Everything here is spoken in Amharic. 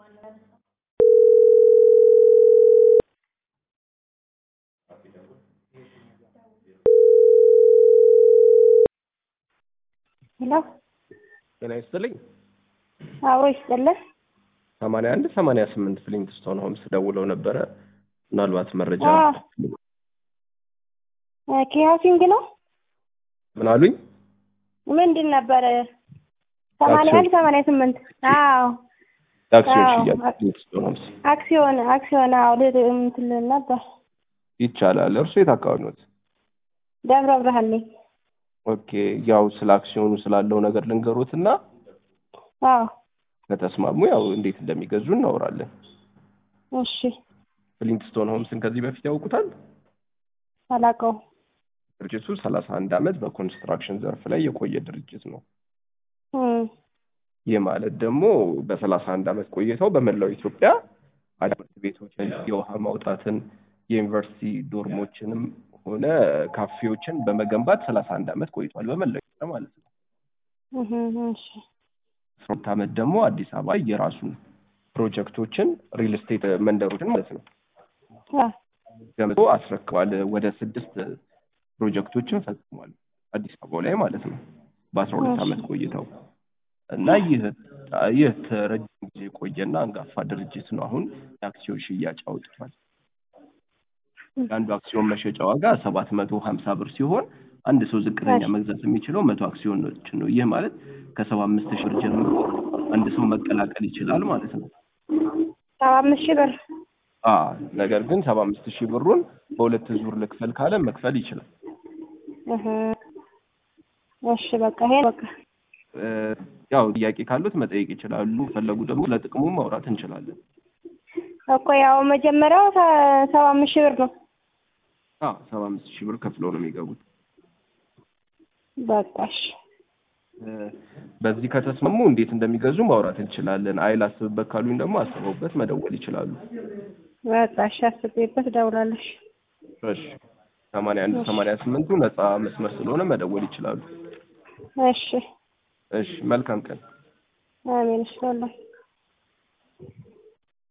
ሄሎ ጤና ይስጥልኝ። አዎ ይስጥልህ። ሰማንያ አንድ ሰማንያ ስምንት ፍሊንትስቶን ሆምስ ደውለው ነበረ። ምናልባት መረጃ አዎ። ኪሃሲንግ ነው ምን አሉኝ? ምንድን ነበረ? ሰማንያ አንድ ሰማንያ ስምንት አዎ አክሲዮን አዎ። ሽያጭ ፍሊንትስቶን ሆምስ አክሲዮን አክሲዮን አዎ ልል እንትን ልል ነበር። ይቻላል። እርሱ የት አካባቢ ኖት? ደብረ ብርሃን ነኝ። ኦኬ ያው ስለ አክሲዮኑ ስላለው ነገር ልንገሮት እና አዎ ከተስማሙ ያው እንዴት እንደሚገዙ እናወራለን። እሺ ፍሊንትስቶን ሆምስን ከዚህ በፊት ያውቁታል? አላውቀውም። ድርጅቱ ሰላሳ አንድ ዓመት በኮንስትራክሽን ዘርፍ ላይ የቆየ ድርጅት ነው። እም፣ ይህ ማለት ደግሞ በሰላሳ አንድ ዓመት ቆይተው በመላው ኢትዮጵያ ትምህርት ቤቶችን፣ የውሃ ማውጣትን፣ የዩኒቨርሲቲ ዶርሞችንም ሆነ ካፌዎችን በመገንባት ሰላሳ አንድ ዓመት ቆይቷል በመላው ኢትዮጵያ ማለት ነው። እህ፣ እሺ አስራ ሁለት ዓመት ደግሞ አዲስ አበባ የራሱን ፕሮጀክቶችን ሪል ስቴት መንደሮችን ማለት ነው አ ገምቶ አስረክቧል። ወደ ስድስት ፕሮጀክቶችን ፈጽሟል አዲስ አበባ ላይ ማለት ነው በአስራ ሁለት እሺ። ዓመት ቆይተው እና ይህ ይህ ረጅም ጊዜ የቆየና አንጋፋ ድርጅት ነው። አሁን የአክሲዮን ሽያጭ አውጥቷል። የአንዱ አክሲዮን መሸጫ ዋጋ ሰባት መቶ ሀምሳ ብር ሲሆን አንድ ሰው ዝቅተኛ እሺ። መግዛት የሚችለው መቶ አክሲዮኖችን ነው። ይህ ማለት ከሰባ አምስት ሺህ ብር ጀምሮ አንድ ሰው መቀላቀል ይችላል ማለት ነው። ሰባ አምስት ሺህ ብር አ ነገር ግን ሰባ አምስት ሺህ ብሩን በሁለት ዙር ልክፈል ካለ መክፈል ይችላል። እህ፣ እሺ በቃ ይሄ በቃ እ፣ ያው ጥያቄ ካሉት መጠየቅ ይችላሉ። ፈለጉ ደግሞ ለጥቅሙ ማውራት እንችላለን። እኮ ያው መጀመሪያው ሰ- ሰባ አምስት ሺህ ብር ነው። አ ሰባ አምስት ሺህ ብር ከፍለው ነው የሚገቡት። በቃ እሺ እ፣ በዚህ ከተስማሙ እንዴት እንደሚገዙ ማውራት እንችላለን። አይ ላስብበት ካሉኝ ደግሞ አስበውበት መደወል ይችላሉ። በቃ እሺ አስቤበት እደውላለሁ። እሺ ሰማንያ አንድ ሰማንያ ስምንቱ ነፃ መስመር ስለሆነ መደወል ይችላሉ። እሺ እሺ መልካም ቀን። አሜን። እሺ ወላሂ